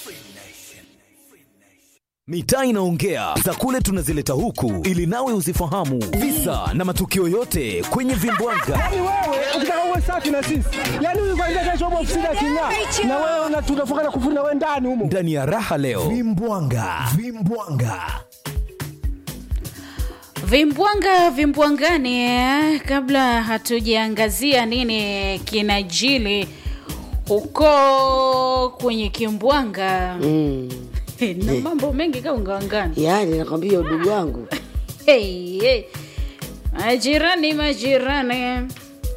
Mitaa inaongea za kule tunazileta huku ili nawe uzifahamu visa na matukio yote kwenye vimbwanga. Yaani wewe ukitaka uwe safi na sisi, yaani huyu kwanza kesho hapo ofisini aking'aa, na wewe una- tunafunga na kufuri na wewe ndani humo. Ndani ya raha leo vimbwanga, vimbwanga. Vimbwanga vimbwangani, eh, kabla hatujaangazia nini kinajili huko kwenye kimbwanga Mm. na mambo mengi kaungawangani. Yaani nakwambia udugu wangu Hey, hey. Majirani, majirani.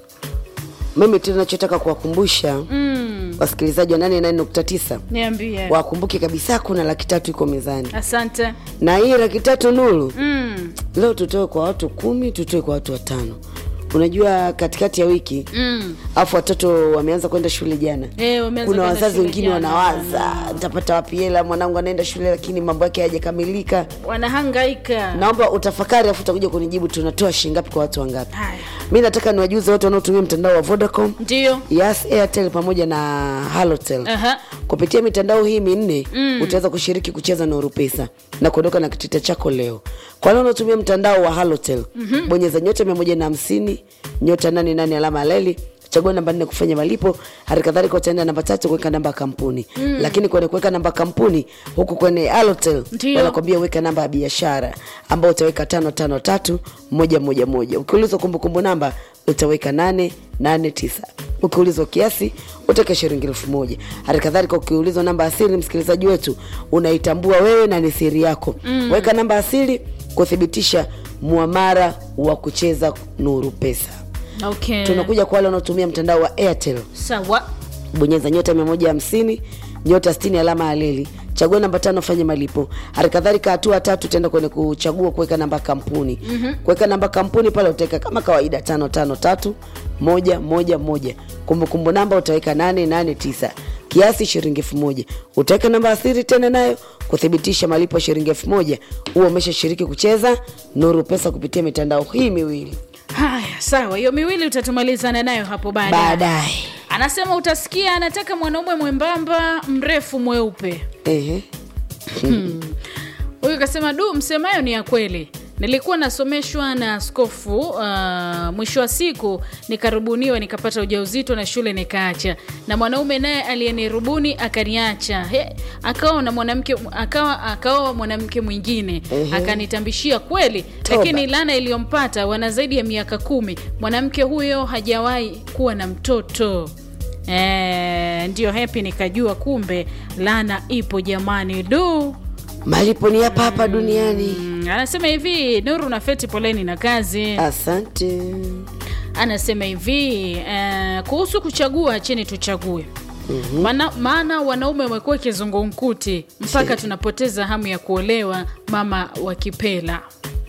mimi tu nachotaka kuwakumbusha Mm, wasikilizaji wa 88.9 niambie. wakumbuke kabisa kuna laki tatu iko mezani Asante. na hii laki tatu nuru Mm, leo tutoe kwa watu kumi tutoe kwa watu watano unajua katikati ya wiki mm. alafu watoto wameanza kwenda shule jana Eh, wameanza kuna kwenda wazazi shule wengine jana. wanawaza nitapata wapi hela mwanangu anaenda shule lakini mambo yake hayajakamilika Wanahangaika. naomba utafakari afu utakuja kunijibu tunatoa shingapi kwa watu wangapi Haya. mi nataka niwajuze wote wanaotumia mtandao wa vodacom Ndio. yes airtel pamoja na halotel Aha. kupitia mitandao hii minne mm. utaweza kushiriki kucheza nuru pesa na kuondoka na kitita chako leo kwa leo unaotumia mtandao wa halotel mm-hmm. bonyeza nyota mia moja na hamsini nyota nane nane alama aleli chagua namba nne kufanya malipo hali kadhalika utaenda namba tatu kuweka namba ya kampuni mm. lakini kwenye kuweka namba ya kampuni huku kwenye halotel Ndio. wanakwambia weka namba ya biashara ambao utaweka tano tano tatu moja moja moja ukiulizwa kumbukumbu namba utaweka nane nane tisa ukiulizwa kiasi utaweka shilingi elfu moja hali kadhalika ukiulizwa namba asili msikilizaji wetu unaitambua wewe na ni siri yako mm. weka namba asili kuthibitisha muamara wa kucheza nuru pesa Okay. tunakuja kwa wale wanaotumia mtandao wa airtel Sawa. bonyeza nyota mia moja hamsini nyota stini alama ya leli chagua namba tano fanye malipo hali kadhalika hatua tatu utaenda kwenye kuchagua kuweka namba ya kampuni mm-hmm. kuweka namba ya kampuni pale utaweka kama kawaida tano tano tatu moja moja moja kumbukumbu namba utaweka nane nane tisa kiasi shilingi elfu moja utaweka namba ya siri tena nayo kuthibitisha malipo ya shilingi elfu moja huo umeshashiriki kucheza nuru pesa kupitia mitandao hii miwili Haya, sawa. Hiyo miwili utatumalizana nayo hapo baadaye. baadaye Anasema utasikia anataka mwanaume mwembamba mrefu mweupe. Ehe. Huyu kasema du, msemayo ni ya kweli. Nilikuwa nasomeshwa na askofu uh, mwisho wa siku nikarubuniwa nikapata ujauzito na shule nikaacha, na mwanaume naye aliyenirubuni akaniacha. He, akawa na mwanamke akawa akaoa mwanamke mwingine Ehe. akanitambishia kweli, Toba. lakini laana iliyompata wana zaidi ya miaka kumi. Mwanamke huyo hajawahi kuwa na mtoto. E, ndio happy nikajua kumbe laana ipo jamani, du malipo ni hapa hapa duniani Mm, anasema hivi Nuru na Feti, poleni na kazi. asante Anasema hivi eh, kuhusu kuchagua, chini tuchague maana maana wanaume wamekuwa kizungumkuti mpaka tunapoteza hamu ya kuolewa. Mama wa Kipela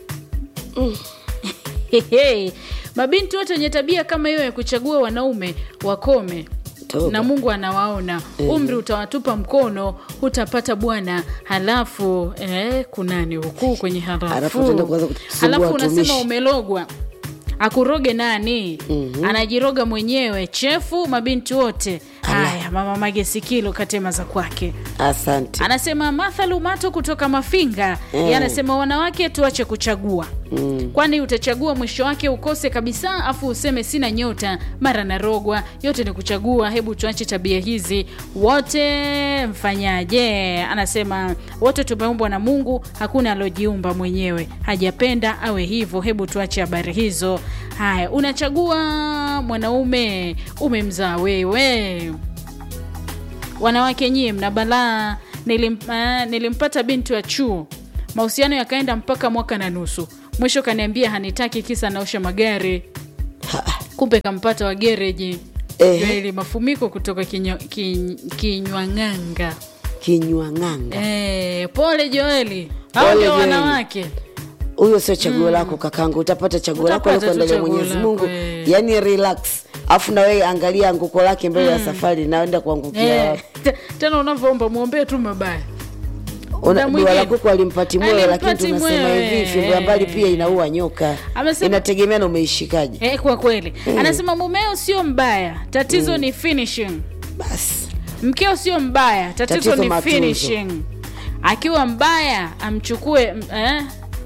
Hehe. Mabinti wote wenye tabia kama hiyo ya kuchagua wanaume wakome Toba. na Mungu anawaona. Umri utawatupa mkono, hutapata bwana. Halafu eh, kunani huku kwenye Halafu halafu, utaenda kuanza kutusumbua halafu unasema watumishi. umelogwa akuroge nani? Anajiroga mwenyewe. Chefu mabinti wote haya. Mama Mage Sikilo katema za kwake. asante Anasema Martha Lumato kutoka Mafinga Mm. yeye anasema wanawake tuache kuchagua mm. kwani utachagua mwisho wake ukose kabisa, afu useme sina nyota, mara narogwa. Yote ni kuchagua. Hebu tuache tabia hizi wote. Mfanyaje? Anasema wote tumeumbwa na Mungu, hakuna alojiumba mwenyewe, hajapenda awe hivyo. Hebu tuache habari hizo. Haya, unachagua mwanaume umemzaa wewe wanawake nyie mna balaa. Nilim, uh, nilimpata binti wa chuo, mahusiano yakaenda mpaka mwaka na nusu, mwisho kaniambia hanitaki kisa naosha magari, kumbe kampata wa gereji. Ehe. Joeli Mafumiko kutoka kinywa- kin- Kinywang'anga. kinywa ng'anga Eh, pole Joeli, hao Pole ndio Joeli. wanawake. huyo sio chaguo lako kakangu utapata chaguo lako Utapata tu alikuandalia chaguo mwenyezi lako, mungu eh. yaani relax afu na wewe angalia anguko lake mbele ya safari naenda kuangukia Eh, wapi. te- tena unavyoomba mwombee tu mabaya. Una- muda dua mwingine. la kuku alimpati moyo lakini Alimpati tunasema mwewe. hivi fimbo ya mbali pia inaua nyoka Amesema- inategemea na umeishikaje Eh, kwa kweli anasema mumeo sio mbaya, tatizo ni finishing. basi mkeo sio mbaya tatizo, Tatizo ni matunzo. finishing akiwa mbaya amchukue m- eh?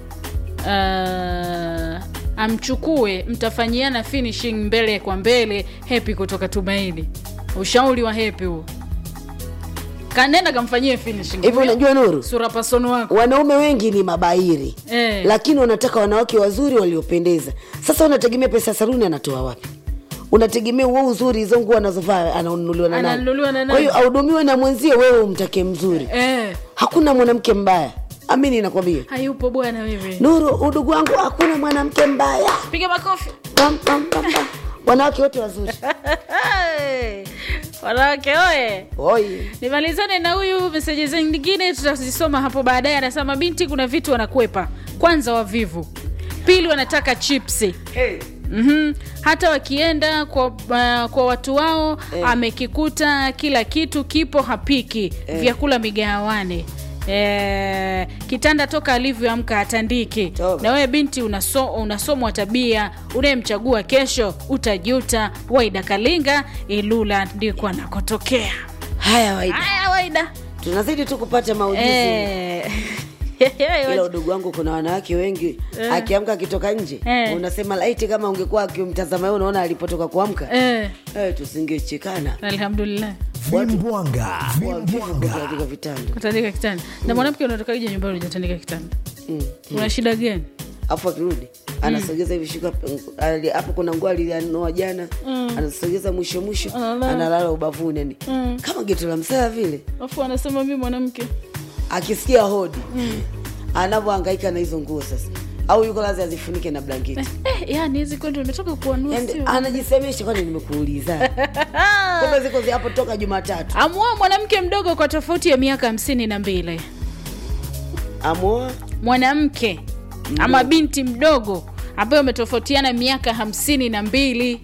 uh, amchukue mtafanyiana finishing mbele kwa mbele hepi kutoka tumaini ushauri wa hepi huo kanenda kamfanyie finishing hivi unajua nuru sura pasono wako wanaume wengi ni mabairi Eh. lakini wanataka wanawake wazuri waliopendeza sasa unategemea pesa ya saruni anatoa wapi unategemea uo uzuri hizo nguo anazovaa ananunuliwa na nani Ananunuliwa na nani? kwa hiyo ahudumiwe na mwenzie wewe umtake mzuri eh, hakuna mwanamke mbaya amini nakwambia hayupo bwana wewe nuru udugu wangu hakuna mwanamke mbaya piga makofi Pam, pam, pam, pam. wanawake wote wazuri wanawake oye Oi. nimalizane na huyu meseji zingine tutazisoma hapo baadaye anasema binti kuna vitu wanakwepa kwanza wavivu pili wanataka chipsi Mm-hmm. hata wakienda kwa, uh, kwa watu wao Eh. amekikuta kila kitu kipo hapiki vyakula migahawani E, kitanda toka alivyoamka hatandiki Toba. na wewe binti unaso, unasomwa tabia unayemchagua kesho utajuta waida kalinga ilula ndiko anakotokea haya waida haya waida tunazidi tu kupata maujuzi Eh. ila udugu wangu kuna wanawake wengi akiamka akitoka nje Eh. unasema laiti kama ungekuwa akimtazama yeye unaona alipotoka kuamka Eh, eh, tusingechekana alhamdulillah vimbwanga Wavivu vimbwanga katika vitanda kutandika kitanda na mwanamke unatokaje nyumbani ujatandika kitanda Mm. una shida gani afu akirudi anasogeza hivi shuka ali- hapo kuna nguo alianoa jana anasogeza mwisho mwisho Analala. analala ubavuni yani kama geto la msaa vile afu anasema mi mwanamke akisikia hodi anavyohangaika na hizo nguo sasa au yuko lazi azifunike na blanketi eh, yani hizi kwetu imetoka kuanua Yaani, sio anajisemesha kwani nimekuuliza kumbe ziko zi- hapo toka jumatatu amua mwanamke mdogo kwa tofauti ya miaka hamsini na mbili amoa mwanamke ama binti mdogo ambayo ametofautiana miaka hamsini na mbili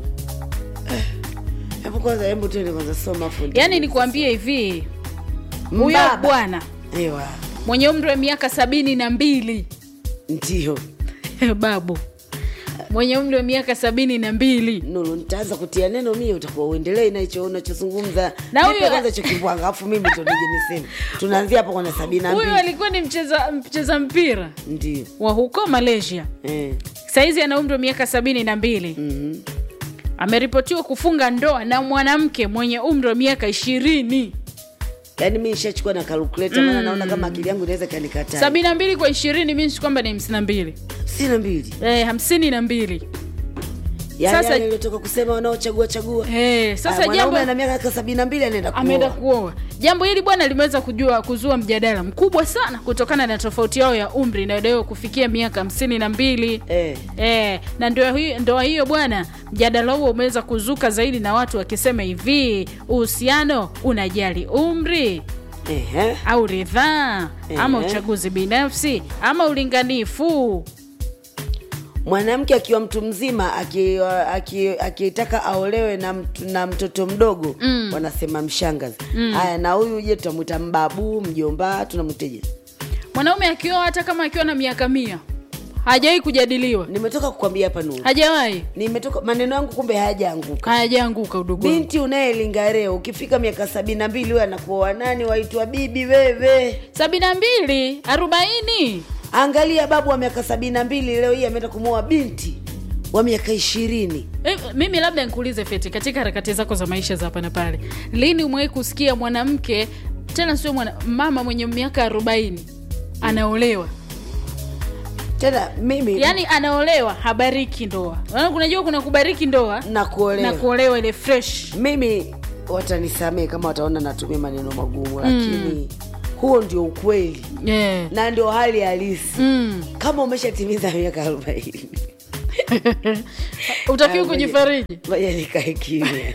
hebu kwanza hebu tuende kwanza soma fundi yaani nikuambie hivi huyo Mbaba. bwana ewa mwenye umri wa miaka sabini na mbili ndio babu mwenye umri wa miaka sabini na mbili nulu nitaanza kutia neno mie utakuwa uendelee na hicho unachozungumza Na Nipe huyo- kwanza hicho kibwanga alafu mimi ndo nije niseme tunaanzia hapo kwenye sabini na huyo mbili alikuwa ni mcheza, mcheza mpira ndio wa huko malaysia eh. saizi ana umri wa miaka sabini na mbili mhm. ameripotiwa kufunga ndoa na mwanamke mwenye umri wa miaka ishirini yaani mi nishachukua na kalkuleta maana naona kama akili yangu inaweza kanikataa sabini na mbili kwa ishirini minsi kwamba ni hamsini na mbili sina mbili eh, hamsini na mbili yaani Sasa- yale niliotoka kusema wanaochagua chagua eh, sasa Aya, jambo mwanaume ana miaka sabini na mbili anaenda ameenda kuoa kuoa jambo hili bwana limeweza kujua kuzua mjadala mkubwa sana kutokana na tofauti yao ya umri inayodaiwa kufikia miaka hamsini na mbili eh. E, na ndoa hiyo, ndoa hiyo bwana, mjadala huo umeweza kuzuka zaidi na watu wakisema hivi, uhusiano unajali umri Ehe. au ridhaa ama Ehe. uchaguzi binafsi ama ulinganifu? mwanamke akiwa mtu mzima akitaka aki, akitaka aolewe na, mtu, na mtoto mdogo mm. wanasema mshangazi haya na huyu je tutamwita mbabu mjomba tunamwiteje Mwanaume akioa hata kama akiwa na miaka mia hajawahi kujadiliwa, nimetoka kukwambia hapa nuru hajawahi, nimetoka maneno yangu kumbe hayajaanguka hayajaanguka udugu wangu. binti unayelinga leo ukifika miaka sabini na mbili we anakuoa nani waitwa bibi wewe sabini na mbili arobaini angalia babu wa miaka sabini na mbili leo hii ameenda kumwoa binti wa miaka ishirini Eh, mimi labda nikuulize Feti, katika harakati zako za maisha za hapa na pale, lini umewahi kusikia mwanamke tena sio mwana, mama mwenye miaka arobaini anaolewa tena mimi yaani anaolewa habariki ndoa Maana kunajua kuna kubariki ndoa na kuolewa na kuolewa ile fresh mimi watanisamee kama wataona natumia maneno magumu lakini huo ndio ukweli yeah. na ndio hali halisi mm. kama umeshatimiza miaka arobaini utakiwa kujifariji moja nikae kimya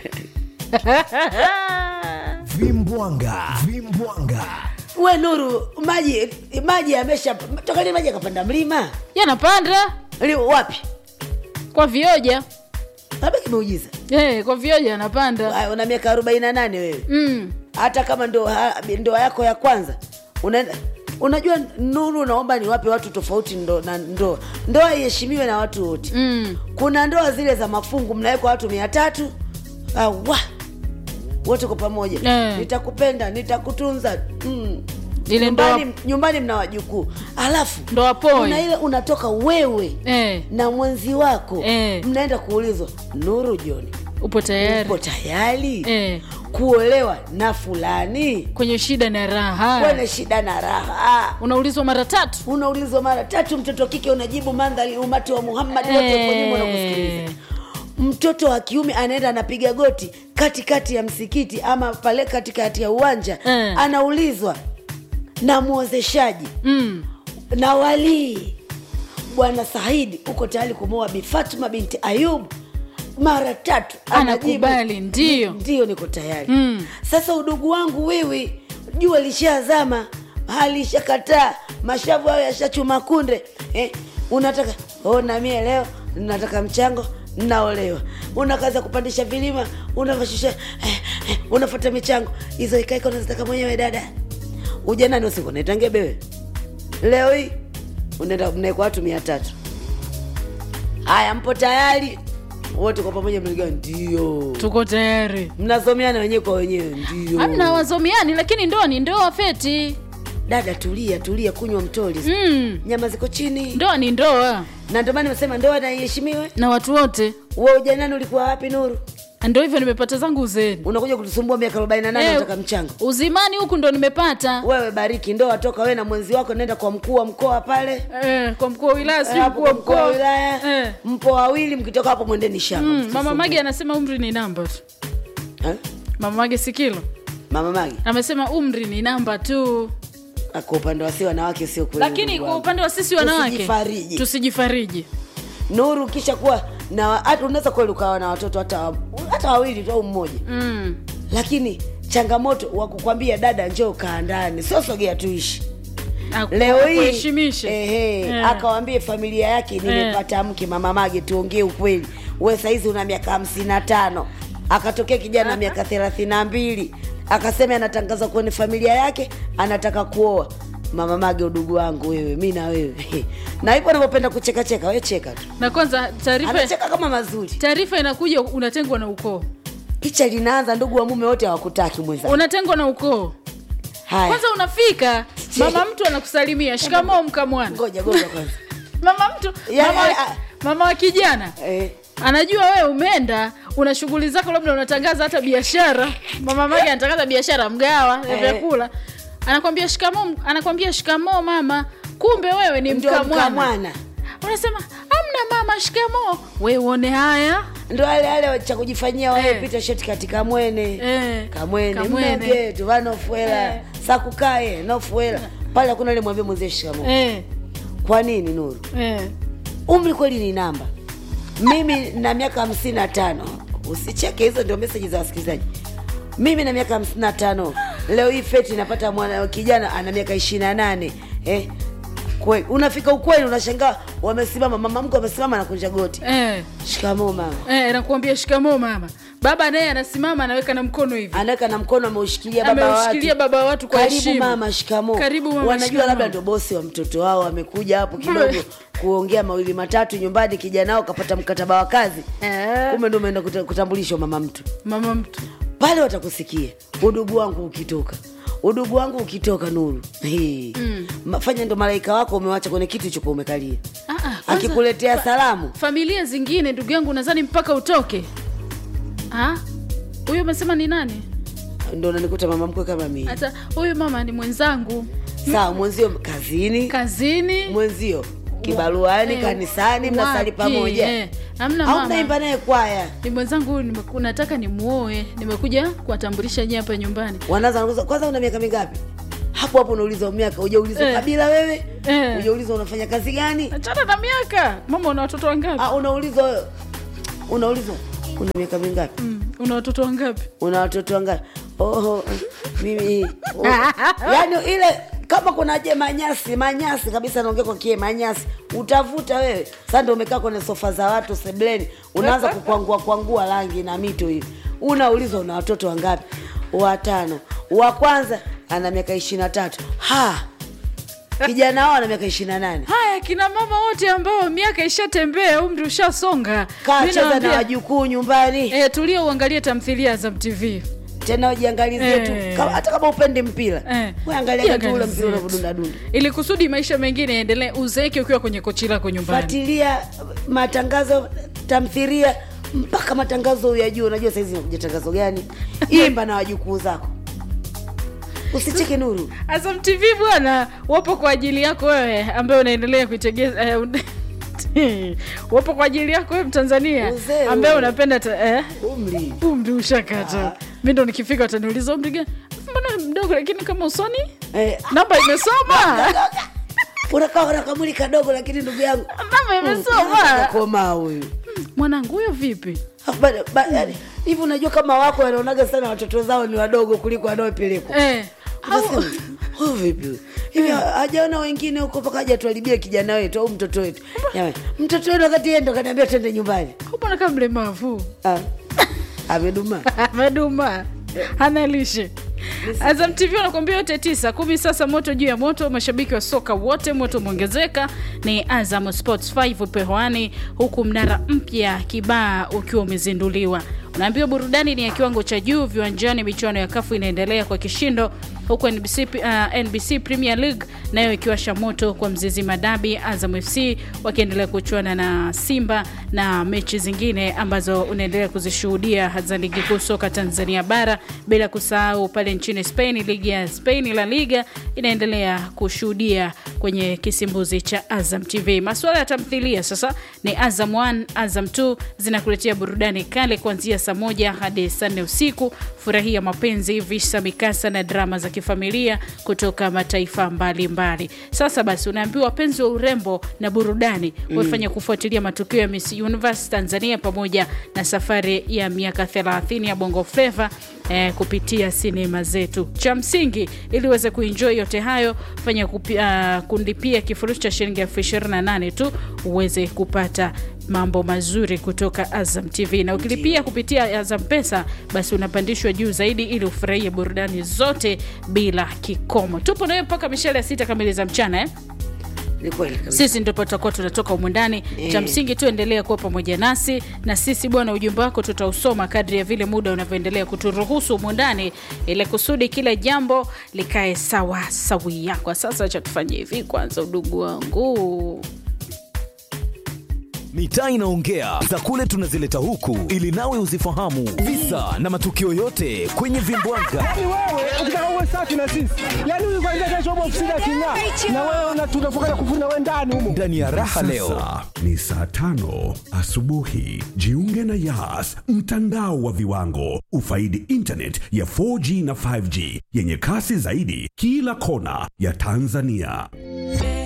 vimbwanga vimbwanga we nuru maji maji amesha toka lini maji akapanda mlima yanapanda Li- wapi kwa vioja labda kimeujiza yeah, kwa vioja yanapanda Aya, una miaka arobaini na nane wewe mm. hata kama ndoa ndoa yako ya kwanza unaenda unajua nuru naomba niwape watu tofauti ndo, na ndoa ndoa iheshimiwe na watu wote Mm. kuna ndoa zile za mafungu mnawekwa watu mia tatu awa wote kwa pamoja Eh. nitakupenda nitakutunza mm. Ile nyumbani, ndoa- nyumbani mna wajukuu alafu Ndoa poi. kuna ile unatoka wewe eh, na mwenzi wako Eh. mnaenda kuulizwa nuru joni upo tayari upo tayari eh, kuolewa na fulani kwenye shida na raha kwenye shida na raha unaulizwa mara tatu unaulizwa mara tatu mtoto wa kike unajibu mandhari umati wa muhammad wote uko nyuma unakusikiliza mtoto wa kiume anaenda anapiga goti katikati ya msikiti ama pale katikati ya uwanja Eh. anaulizwa na mwozeshaji mm. na walii bwana saidi uko tayari kumoa bi fatma binti ayub mara tatu anajibu, Anakubali, ndiyo. ndio niko tayari Mm. sasa udugu wangu wewe jua lishazama halishakataa mashavu hayo yashachuma kunde eh, unataka oh, na mie leo nataka mchango naolewa una kazi ya kupandisha vilima unavashusha eh, eh, unafuata michango hizo ikaika unazitaka mwenyewe dada ujanani usiku naitange bewe leo hii unaenda mnaekwa watu mia tatu haya mpo tayari wote kwa pamoja mnaga ndio tuko tayari mnasomeana wenyewe kwa wenyewe ndio amna wazomiani lakini ndoa ni ndoa feti dada tulia tulia kunywa mtoli mm. nyama ziko chini ndoa ni ndoa na ndio maana nimesema ndoa na iheshimiwe na watu wote we ujanani ulikuwa wapi nuru ndo hivyo nimepata zangu uzeni unakuja kutusumbua miaka arobaini na nane Eh, unataka mchango uzimani huku ndo nimepata wewe bariki ndoa toka wewe na mwenzi wako nenda kwa mkuu wa mkoa pale eh, kwa mkuu wa wilaya sijui hapo mkuu wa kwa mkuu wa mkoa wilaya eh. mpo wawili mkitoka hapo mwendeni shamba mm, msisumbue. mama mage anasema umri ni namba tu Eh? mama mage sikilo mama magi amesema umri ni namba tu kwa upande wa si wanawake sio kweli lakini ndugu kwa wangu. upande wa sisi wanawake Tusijifariji. tusijifariji nuru kisha kuwa na hata unaweza kweli ukawa na watoto hata hata wawili tu au mmoja mm. lakini changamoto wa kukwambia dada njoo kaa ndani sio sogea tuishi Aku- leo hii akuheshimishe. ehe, Eh. akawambie familia yake nimepata mke mama mage tuongee ukweli we saizi una miaka hamsini na tano akatokea kijana miaka thelathini na mbili akasema anatangaza kwenye familia yake anataka kuoa mama mage udugu wangu wewe mi na wewe na hivyo anavyopenda kuchekacheka we cheka tu na kwanza taarifa anacheka kama mazuri taarifa inakuja unatengwa na ukoo picha linaanza ndugu wa mume wote hawakutaki mwenzako unatengwa na ukoo haya kwanza unafika mama mtu anakusalimia shikamoo mkamwana ngoja ngoja kwanza mama mtu Ya, mama, ya, ya. mama wa kijana eh, anajua wewe umeenda una shughuli zako labda unatangaza hata biashara mama mage anatangaza biashara mgawa ya Eh. vyakula anakwambia shikamoo anakwambia shikamoo mama kumbe wewe ni ndio mkamwana mkamwana unasema amna mama shikamoo we uone haya ndo ale ale cha kujifanyia wae Eh. pita sheti katika mwene Eh. kamwene Kamwene. mnogetu vanofuela Eh. sakukaye nofuela pale hakuna ile mwambie mwenzie shikamo eh, kwa nini nuru eh. umri kweli ni namba mimi na miaka hamsini na tano usicheke hizo ndio meseji za wasikilizaji mimi na miaka hamsini na tano leo hii feti napata mwana kijana ana miaka ishirini na nane eh? kweli unafika ukweli unashangaa wamesimama mama mke wamesimama na kunja goti Eh. shikamoo mama Eh, nakuambia shikamoo mama baba naye anasimama anaweka na mkono hivi anaweka na mkono ameushikilia baba wa ameushikilia watu baba wa watu kwa karibu heshima mama shikamo Karibu mama, wanajua shikamoo. labda ndo bosi wa mtoto wao amekuja hapo kidogo kuongea mawili matatu nyumbani kijana wao kapata mkataba wa kazi Eh. kumbe ndo umeenda kuta- kutambulishwa mama mtu mama mtu pale watakusikia udugu wangu ukitoka udugu wangu ukitoka nuru Hii. Ma- fanya ndo malaika wako umewacha kwenye kitu chopo umekalia Ah, ah, kwanza- akikuletea fa- salamu familia zingine ndugu yangu nadhani mpaka utoke Ah, huyu umesema ni nani ndo nanikuta mama mkwe kama mii hata huyu mama ni mwenzangu sawa mwenzio kazini kazini mwenzio kibaruani Eh, kanisani mnasali wapi? pamoja Eh, hamna au mama mnaimba naye kwaya ni mwenzangu huyu nimeku- nataka nimuoe nimekuja kuwatambulisha nyie hapa nyumbani wanaanza wanakuza, kwanza una miaka mingapi hapo hapo unauliza miaka ujaulizwa Eh. kabila wewe Eh. ujaulizwa unafanya kazi gani achana na miaka mama una watoto wangapi ah, unaulizwa unaulizwa una miaka mingapi mm, una watoto wangapi una watoto wangapi oho mimi oh. yaani ile kama kuna je manyasi manyasi kabisa naongea kwa kie manyasi utavuta wewe sasa ndio umekaa kwenye sofa za watu sebleni unaanza kukwangua kwangua rangi na mito hivi unaulizwa una watoto wangapi watano wa kwanza ana miaka ishiri na tatu ha kijana wao ana miaka ishiri na nane haya kina mama wote ambao miaka ishatembea umri ushasonga kaa Mi cheza na nawaambia, wajukuu nyumbani eh, tulia uangalie tamthilia za tv tena ujiangalizie tu Eh. kama- hata kama upendi mpira Eh. we angalia tu ule Jiangalizie mpira tu. unavyodundadunda ili kusudi maisha mengine yaendelee uzeeke ukiwa kwenye kochi lako nyumbani fuatilia matangazo tamthiria mpaka matangazo uyajua unajua saizi nakuja tangazo gani imba na wajukuu zako usicheke nuru Azam TV bwana, wapo kwa ajili yako wewe ambaye unaendelea kuitegeza eh, un- wapo kwa ajili yako wewe Mtanzania Uzee ambaye huo. unapenda ta, eh, umri umri ushakata. Mimi ndo nikifika utaniuliza umri gani? Mbona mdogo lakini kama usoni eh, namba imesoma. unakaa una kamuli kadogo lakini ndugu yangu Namba imesoma. komaa huyu Mwanangu huyo vipi? Alafu bado- ba- yaani, hivi unajua kama wako wanaonaga sana watoto zao ni wadogo kuliko wanaopelekwa Eh. au- Unasema, "Huyu vipi huyu?" hivi hajaona wengine huko mpaka haja tuharibia kijana wetu au mtoto wetu Jamani, mtoto wetu wakati yeye ndo kaniambia twende nyumbani Mbona kama mlemavu? Ah, ameduma ameduma hana lishe Azam TV wanakuambia yote tisa kumi. Sasa moto juu ya moto, mashabiki wa soka wote, moto umeongezeka. Ni Azam Sports 5 upo hewani, huku mnara mpya Kibaa ukiwa umezinduliwa. Unaambiwa burudani ni ya kiwango cha juu viwanjani. Michuano ya kafu inaendelea kwa kishindo, huku NBC, uh, NBC Premier League nayo ikiwasha moto kwa Mzizi Madabi, Azam FC wakiendelea kuchuana na Simba na mechi zingine ambazo unaendelea kuzishuhudia za ligi kuu soka Tanzania bara, bila kusahau pale nchini Spain, ligi ya Spain La Liga inaendelea kushuhudia kwenye kisimbuzi cha Azam TV. Masuala ya tamthilia sasa ni Azam 1, Azam 2 zinakuletea burudani kale kuanzia saa moja hadi saa nne usiku. Furahia mapenzi, visa, mikasa na drama za kifamilia kutoka mataifa mbalimbali mbali. Sasa basi, unaambiwa wapenzi wa urembo na burudani wafanya kufuatilia matukio ya Miss Universe Tanzania pamoja na safari ya miaka 30 ya Bongo Flava eh, kupitia sinema zetu. Cha msingi ili uweze kuenjoy yote hayo, fanya kupi, uh, kulipia kifurushi cha shilingi elfu ishirini na nane tu uweze kupata mambo mazuri kutoka Azam TV, na ukilipia kupitia Azam Pesa basi unapandishwa juu zaidi ili ufurahie burudani zote bila kikomo. Tupo nawe mpaka mishale ya sita kamili za mchana eh? ni kweli kabisa. sisi ndipo tutakuwa tunatoka humu ndani cha msingi tu endelea kuwa pamoja nasi na sisi bwana ujumbe wako tutausoma kadri ya vile muda unavyoendelea kuturuhusu humu ndani ili kusudi kila jambo likae sawa sawia kwa sasa cha tufanye hivi kwanza udugu wangu mitaa inaongea za kule tunazileta huku ili nawe uzifahamu visa na matukio yote kwenye vimbwanga Yaani wewe ukitaka uwe safi na sisi, yaani huyu kwanza kesho upo ofisini aking'aa, na wewe una- tunafunga kufuri na wewe ndani humo. ndani ya raha leo Sasa ni saa tano asubuhi. Jiunge na Yas, mtandao wa viwango. Ufaidi internet ya 4G na 5G yenye kasi zaidi kila kona ya Tanzania.